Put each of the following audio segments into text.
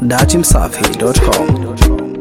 datimsafi.com.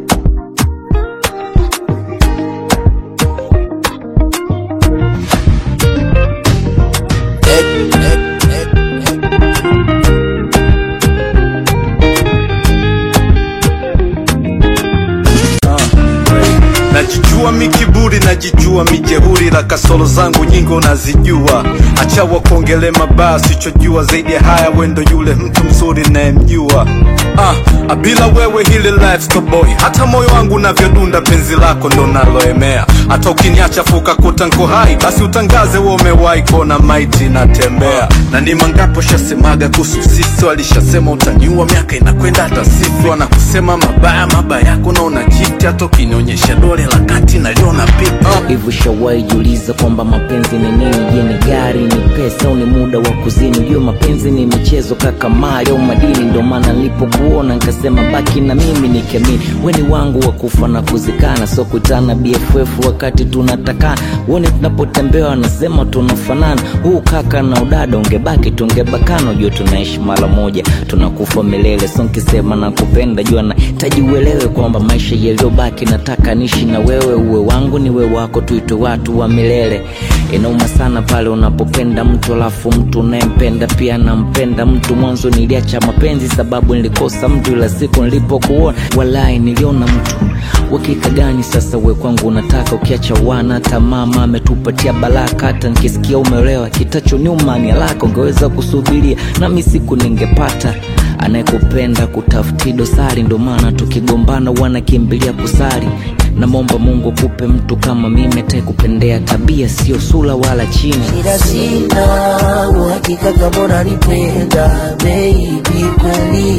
najijua mikiburi najijua mijehuri la kasoro zangu nyingi unazijua achawa kuongele mabaya sichojua zaidi ya haya wendo yule mtu mzuri nayemjua ah, bila wewe hili life stoboy hata moyo wangu unavyodunda penzi lako ndo naloemea hata ukiniacha fuka kuta nko hai basi utangaze we umewahi kuona maiti natembea na ni mangapo shasemaga kuhusu sisi walishasema utanyua miaka inakwenda hata sifi wanakusema mabaya mabaya yako naona kiti hata ukinionyesha dole la kati naliona pipi uh. hivi shawai jiuliza kwamba mapenzi ni nini je ni gari ni pesa au ni muda wa kuzini ujue mapenzi ni michezo kaka mali au madini ndio maana nilipokuona nikasema baki na mimi nikemini weni wangu wa kufa na kuzikana so kutana bff wakati tunatakana uone tunapotembea wanasema tunafanana huu kaka na udada ungebaki tungebakana ujue tunaishi mara moja tunakufa milele so nkisema na kupenda jua nahitaji uelewe kwamba maisha yaliyobaki nataka nishi na wewe uwe wangu ni we wako tuitwe watu wa milele inauma sana pale unapopenda mtu alafu mtu unayempenda pia nampenda mtu mwanzo niliacha mapenzi sababu nilikosa mtu ila siku nilipokuona walai niliona mtu wakika gani sasa we kwangu unataka ukiacha wana hata mama ametupatia baraka hata nikisikia umeolewa kitacho nyuma ni alaka ungeweza kusubiria nami siku ningepata anayekupenda kutafuti dosari ndo maana tukigombana wanakimbilia kusari namwomba mungu kupe mtu kama mimi atakupendea tabia sio sula wala chini ila sina uhakika kama unanipenda baby kweli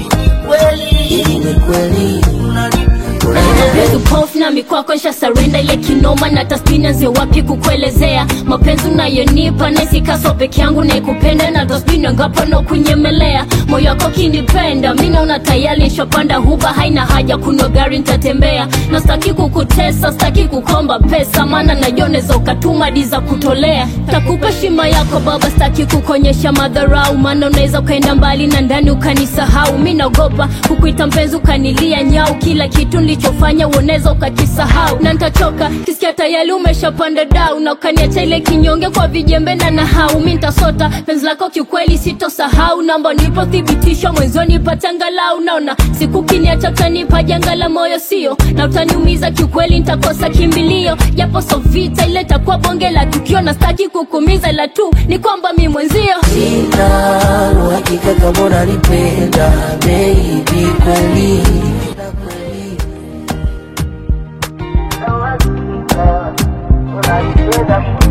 kweli ni kweli Pofu na mikwako nsha sarenda ile kinoma na taspina nzie wapi kukuelezea mapenzi unayonipa naisikaso peke yangu naikupenda na taspina ngapo no kunyemelea moyo wako kinipenda mi naona tayari nshapanda huba haina haja kunwa gari ntatembea na staki kukutesa staki kukomba pesa maana najoneza ukatuma diza kutolea takupa shima yako baba staki kukonyesha madharau maana unaweza ukaenda mbali na ndani ukanisahau mi naogopa kukuita mpenzi ukanilia nyau kila kitu nilichofanya uoneza ukakisahau na ntachoka kisikia tayari umeshapanda dau na ukaniacha ile kinyonge kwa vijembe na nahau mi ntasota penzi lako kiukweli sitosahau namba nilipothibitisha mwenzoni patangalau naona siku kiniacha utanipa janga la moyo sio na utaniumiza kiukweli ntakosa kimbilio japo so vita ile takuwa bonge la tukio na staki kukumiza ila tu ni kwamba mi mwenzio sina uhakika kama unanipenda baby kweli unanipenda